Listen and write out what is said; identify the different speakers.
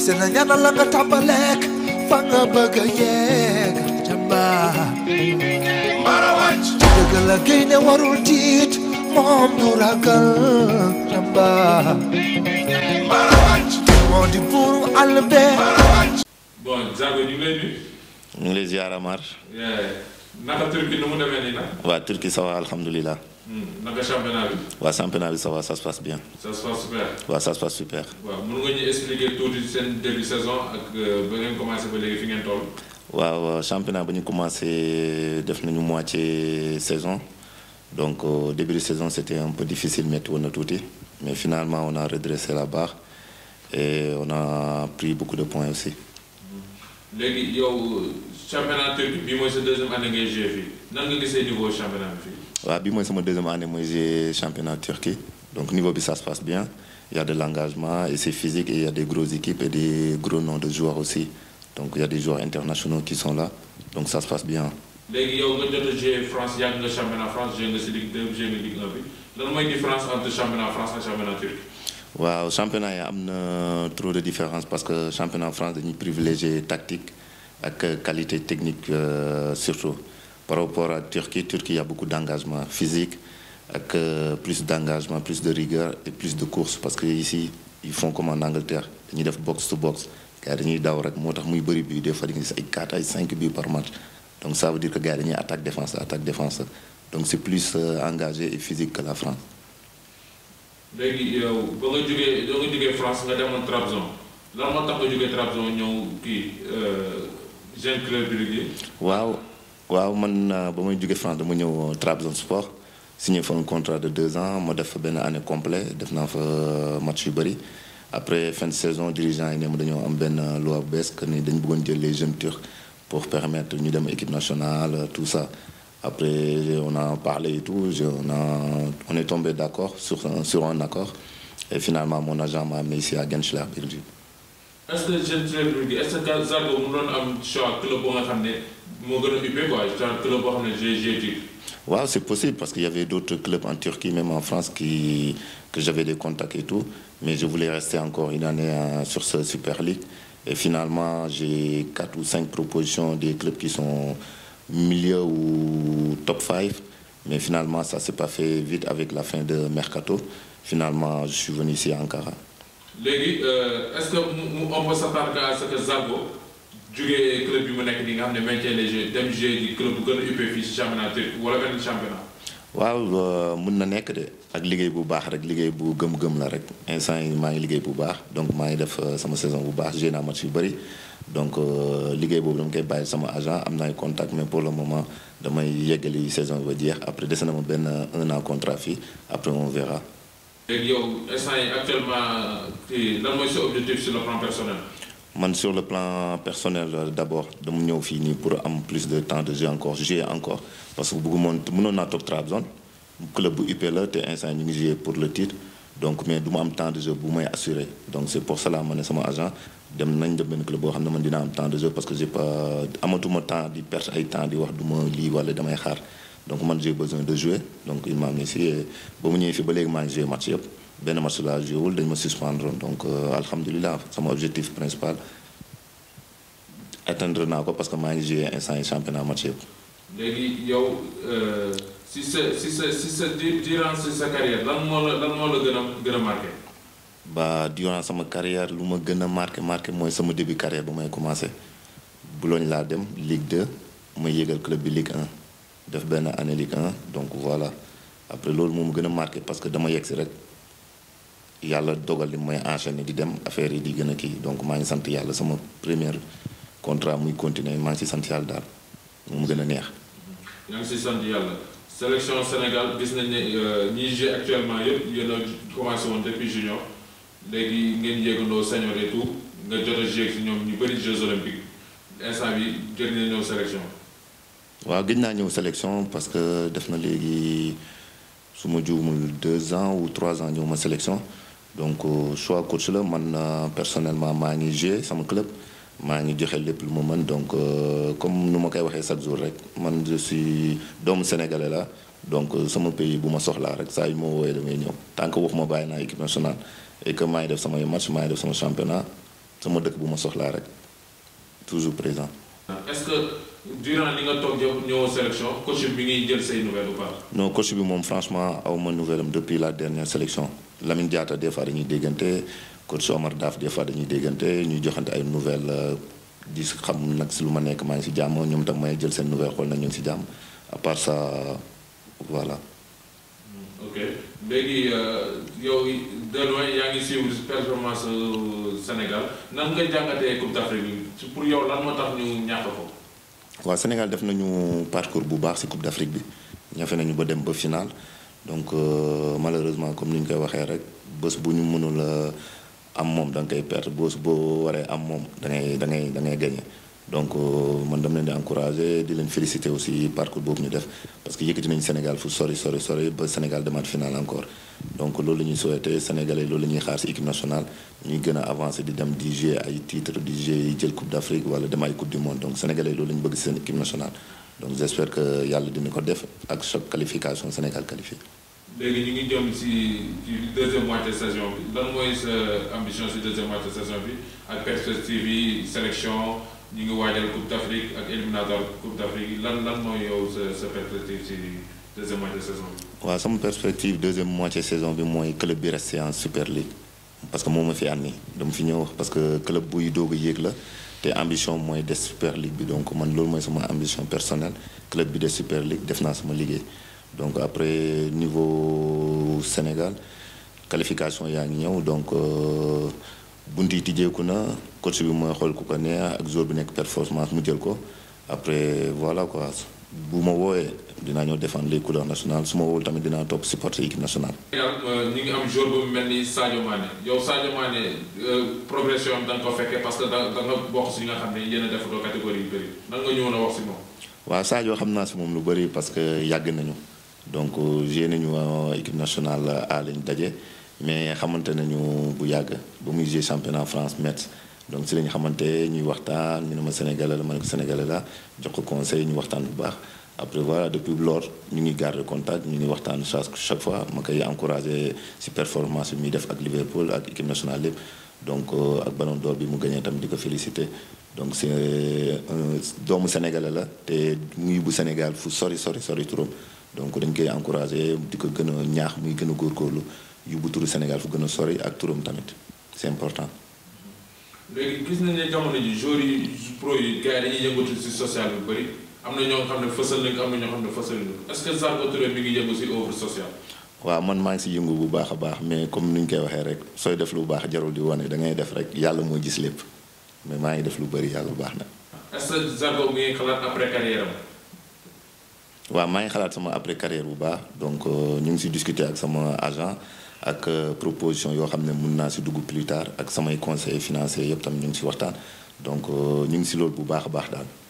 Speaker 1: sena ñaanal la nga tàmbaleek fa nga bëgg a yegg jàmbaar
Speaker 2: Mbara wàcc
Speaker 1: dëgg la gaynde warul tiit moom du ragal jàmbaar
Speaker 2: Mbara wàcc
Speaker 1: moo di buuru àll bee
Speaker 2: Mbara wàcc
Speaker 3: bon Zago ñu ngi lay nuyu.
Speaker 4: ñu ngi lay ziar Amar
Speaker 3: naka Turquie nu mu demee nii nag.
Speaker 4: waa Turquie ça va alhamdulilah
Speaker 3: naka championnat bi.
Speaker 4: waa championnat bi ça va ça se passe bien
Speaker 3: ça se passe super.
Speaker 4: waa ça se passe super
Speaker 3: waaw mën nga ñu expliquer tuuti seen début saison ak euh, ba ngeen commencé ba léegi fi ngeen toll.
Speaker 4: waaw championnat ba ñu commencé def nañu moitié saison donc au début de saison c'était un peu difficile métti woon na tuuti mais finalement on a redressé la barre et on a pris beaucoup de points aussi
Speaker 3: léegi yow championnat Turquie bii mooy sa deuxième année ngay joué fii nan nga gisee niveau championnat bi fii.
Speaker 4: waaw bi mooy sama deuxième année mooy j'ai championnat Turquie donc niveau bi ça se passe bien il y a de l'engagement et c'est physique et il y a des grosses équipes et des gros noms de joueurs aussi donc il y a des joueurs internationaux qui sont là donc ça se passe bien
Speaker 3: léegi yow nga jot a joué France yàgg nga championnat France joué nga si Ligue 2 joué nga Ligue 1 bi lan mooy différence entre championnat France ak championnat Turquie.
Speaker 4: waaw championnat yi am na trop de différence parce que championnat France dañuy privilégier tactique ak qualité technique euh, surtout par rapport à Turquie Turquie il y a beaucoup d'engagement physique ak euh, plus d'engagement plus de rigueur et plus de course parce que ici ils font comme en Angleterre dañuy def box to box gars yi dañuy daw rek moo tax muy bëri bii des fois dañuy gis ay 4 ay 5 buts par match donc ça veut dire que gars yi dañuy attaque défense attaque défense donc c'est plus euh, engagé et physique que la France
Speaker 3: léegi yow ba nga jógee ba nga jógee France nga demoon Trabzon lan moo tax nga jógee Trabzon ñëw kii jeune club bi liggéey.
Speaker 4: waaw waaw man euh, ba may jóge France dama ñëw Trabzonspor signé fa un contrat de deux ans ma def fa benn année complet def naa fa match yu bëri après fin de saison dirigeant yi ne ma dañoo am benn loi bu bees que ni dañ bëggoon jël les jeunes turcs pour permettre ñu dem équipe nationale tout ça après on a parlé et tout je, on a on est tombé d'accord sur un, sur un accord et finalement mon agent m'a amené ici à Genschler Belgique
Speaker 3: est ce que jeune club bi liggéey est ce que Zargo mu doon am choix club boo nga xam ne moo gën a uppee quoi genre club boo xam ne j'ai j'ai titre.
Speaker 4: waaw c'est possible parce qu'il y avait d'autres clubs en Turquie même en France qui que j'avais des contacts et tout mais je voulais rester encore une année euh, sur ce Super League et finalement j'ai quatre ou cinq propositions des clubs qui sont milieu ou top 5 mais finalement ça s'est pas fait vite avec la fin de Mercato finalement je suis venu ici à Ankara
Speaker 3: léegi est ce que mu mu on peut s'attendre à ce que Zargo jugee club bi mu nekk nii nga xam ne maintien les jeux dem jouer di club bu gën a uppee fii si championnat turc wala benn championnat.
Speaker 4: waaw mun na nekk de ak liggéey bu baax rek liggéey bu gëm-gëm la rek instant yi maa ngi liggéey bu baax donc maa ngi def sama saison bu baax joué naa match yu bëri donc liggéey boobu dama koy bàyyi sama agent am na ay contact mais pour le moment damay yeggali saison bi ba jeex après dese na ma benn un an contrat fii après on verra.
Speaker 3: léegi yow instant yi actuellement kii lan mooy sa objectif sur le plan personnel.
Speaker 4: man sur le plan personnel d'abord dama ñëw fii nii pour am plus de temps de jeu encore jouer encore parce que bëggu moon mënoon naa toog Trabzon club bu UP la te instant ñu ngi jouer pour le titre donc mais du ma am temps de jeu bu may assurer donc c'est pour cela ma ne sama agent dem nañ dem benn club boo xam ne man dina am temps de jeu parce que j'ai pas amatuma temps di perdre ay temps di wax du ma lii wala damay xaar donc man j'ai besoin de jouer donc il m'a mis ici ba mu ñëwee fii ba léegi maa ngi jouer match yëpp benn match laa joué wul dañ ma suspendre donc alhamdulilah sama objectif principal atteindre naa ko parce que maa ngi joué instant yi championnat match yëpp.
Speaker 3: léegi yow si sa si sa si sa durant sa carrière lan moo la lan moo la gën a gën a marqué.
Speaker 4: ba durant sama carrière lu ma gën a marqué marqué mooy sama début carrière ba may commencé Boulogne laa dem Ligue 2 ma yégal club bi Ligue 1 def benn année Ligue 1 donc voilà après loolu moom gën a marqué parce que dama yegg si rek. yàlla dogal li mooy enchaîner di dem affaire yi di gën a kii donc maa ngi sant yàlla sama première contrat muy continuer maa ngi si sant yàlla daal moom gën a neex.
Speaker 3: yaa ngi si sant yàlla sélection Sénégal gis nañ ne ñiy joué actuellement yëpp yéen a commencé woon depuis junior léegi ngeen yéegandoo senior et tout nga jot a joué si ñoom ñu bëri Jeux olympiques instant bi jot nañ ñëw sélection.
Speaker 4: waaw gëj naa ñëw sélection parce que def na léegi su ma juumul deux ans ou trois ans ñëw ma sélection. donc choix coach la man personnellement maa ngi joué sama club maa ngi joxe lépp lu ma mën donc comme nu ma koy waxee chaque jour rek man je suis doomu sénégalais la donc sama pays bu ma soxlaa rek saa yu ma woowee damay ñëw tant que waxuma bàyyi naa équipe nationale et que maa ngi def samay match maa ngi def sama championnat sama dëkk bu ma soxlaa rek toujours présent.
Speaker 3: est-ce que durant li nga toog yow ñëwoo sélection coach bi ngi jël say nouvelles ou pas.
Speaker 4: non coach bi moom franchement aw ma nouvelle am depuis la dernière sélection Lamine Diatta des fois dañuy déggante coach Omar Daf des fois dañuy déggante ñuy joxante ay nouvelles di xam nag si lu ma nekk maa ngi si jàmm ñoom tam may jël seen nouvelle xool na ñu ngi si jàmm à part ça voilà.
Speaker 3: ok léegi yow de loin yaa ngi suivre performance Sénégal nan nga jàngatee Coupe d'Afrique bi pour yow lan moo tax ñu ñàkk ko.
Speaker 4: waaw Sénégal def nañu parcours bu baax ci Coupe d'Afrique bi ñafe nañu ba dem ba final donc malheureusement comme ni ñu koy waxee rek bés bu ñu mënul am moom da nga koy perte bés boo waree am moom da ngay da ngay da ngay gagné donc man dama leen di encourager di leen féliciter aussi parcours boobu ñu def parce que yëkkati nañu Sénégal fu sori sori sori ba Sénégal demaat final encore donc loolu la ñuy souhaiter Sénégalais loolu la ñuy xaar ci équipe nationale ñuy gën a avancer di dem di jouer ay titres di jouer jël Coupe d'Afrique wala dem ay Coupe du monde donc Sénégalais loolu la ñu bëgg ci seen équipe nationale donc j'espère que yàlla dina ko def ak chaque qualification Sénégal qualifié.
Speaker 3: léegi ñu ngi jëm ci ci deuxième moitié saison bi lan mooy sa ambition ci deuxième moitié saison bi ak perspective yi sélection ñu ngi waajal Coupe d'Afrique ak éliminatoire Coupe d'Afrique lan lan mooy yow sa sa perspective ci deuxième moitié saison bi.
Speaker 4: waaw sama perspective deuxième moitié saison bi mooy club bi resté en Super League parce que moo ma fi àndi dama fi ñëw parce que club buy doog a yéeg la te ambition mooy des Super League bi donc man loolu mooy sama ambition personnelle club bi des Super League def naa sama liggéey. donc après niveau Sénégal qualification yaa ngi ñëw donc bunt yi tijjeeku na coach bi mooy xool ku ko neex ak joueur bi nekk performance mu jël ko après voilà quoi bu ma woowee dinaa ñëw défendre les couleurs nationales su ma woowul tamit dinaa topp supporter équipe nationale.
Speaker 3: Sénégal ñu ngi am joueur bu mel ni Sadio Mané yow Sadio Mané progression da nga ko fekkee parce que da da nga bokk si ñi nga xam ne yéen a defandoo catégorie yu bëri nan nga ñëwoon a wax si moom.
Speaker 4: waaw Sadio xam naa si moom lu bëri parce que yàgg nañu. donc joué nañu équipe nationale A lañ daje mais xamante nañu bu yàgg ba muy joué championnat France Metz donc si lañu xamante ñuy waxtaan ñu ne ma sénégalais la ma ne ko sénégalais la jox ko conseil ñu waxtaan bu baax après voilà depuis lors ñu ngi garder contact ñu ngi waxtaan chaque chaque fois ma koy encourager si performance bi muy def ak Liverpool ak équipe nationale lépp donc ak ballon d'or bi mu gagné tam di ko féliciter donc c'est doomu sénégalais la te muy bu Sénégal fu sori sori sori turam donc dañ koy encourager di ko gën a ñaax muy gën a góorgóorlu yóbbu turu Sénégal fu gën a sori ak turam tamit c'est important.
Speaker 3: léegi gis nañ ne jamono ji joueurs yi pro yi gars yi dañuy yëngatu ci social bu bëri am na ñoo xam ne fësal nañ ko am na ñoo xam ne fësal nañ ko est-ce que Zarko Touré mi ngi yëngu ci œuvre sociale.
Speaker 4: waaw man maa ngi si yëngu bu baax a baax mais comme ni ñu koy waxee rek sooy def lu baax jarul di wane da ngay def rek yàlla moo gis lépp mais maa ngi def lu bëri yàlla baax na.
Speaker 3: est-ce que Zarko mi ngi xalaat après carrière am.
Speaker 4: waaw maa ngi xalaat sama après carrière bu baax donc ñu ngi si discuter ak sama agent ak proposition yoo xam ne mun naa si dugg plus tard ak samay conseils financiers yëpp tam ñu ngi si waxtaan donc ñu ngi si loolu bu baax a baax daal.